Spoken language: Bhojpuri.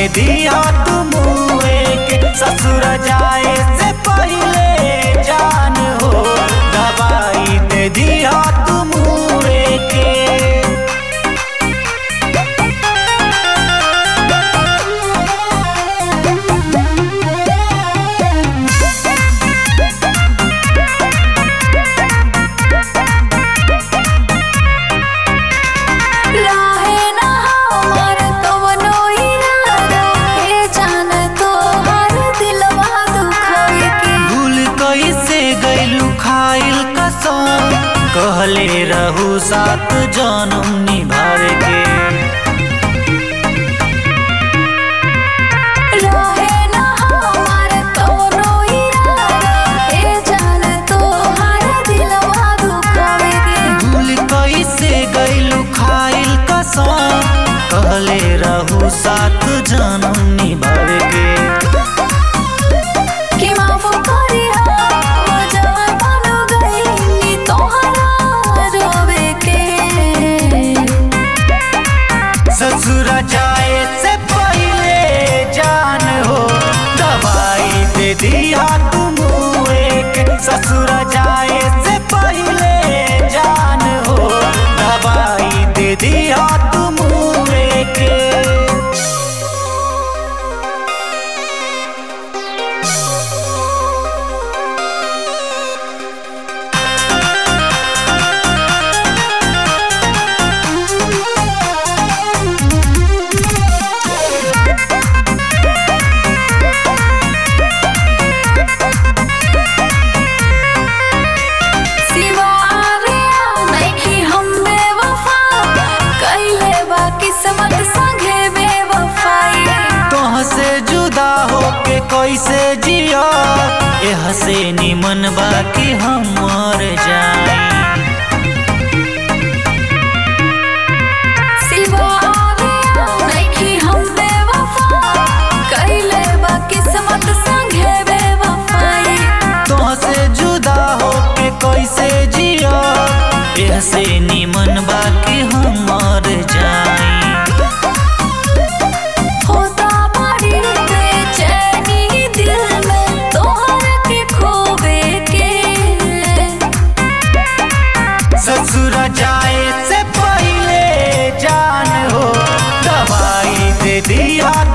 दिया तुम के ससुर जाए से पहले जान हो दवाई दे दिया तुम के राहे ना हमार कवनो इरादा हे जान तो हर दिलवा दुखावे के भूल कैसे गैलू खाइल कसम कहले रहू सात जन्म निभावे के राहे ना हमार कवनो इरादा हे जान तो हर दिलवा दुखावे के भूल कैसे गैलू खाइल कसम कहले रहू सात जन्म निभावे के कि माफ करी हो जवान बन गई तोहरा रोवे के ससुर जाए से पहले जान हो दवाई दे दिया तुम एक ससुर जाए से पहले जान हो दवाई दे दिया तुम एक सिवारे नइखी हम बेवफा कइले बा किस्मत संगे बेवफाई तोह से जुदा होके कैसे जिया एह से निमन बाकी हम मर जाई सिवारे नइखी हम बेवफा कइले बा किस्मत संगे बेवफाई तोहसे जुदा होके कैसे जिया एह से निमन बाकी हम मर जाई होता बड़ी बेचैनी दिल में तोहर के खोवे के ससुर जाए से पहले जान हो दवाई दे दिया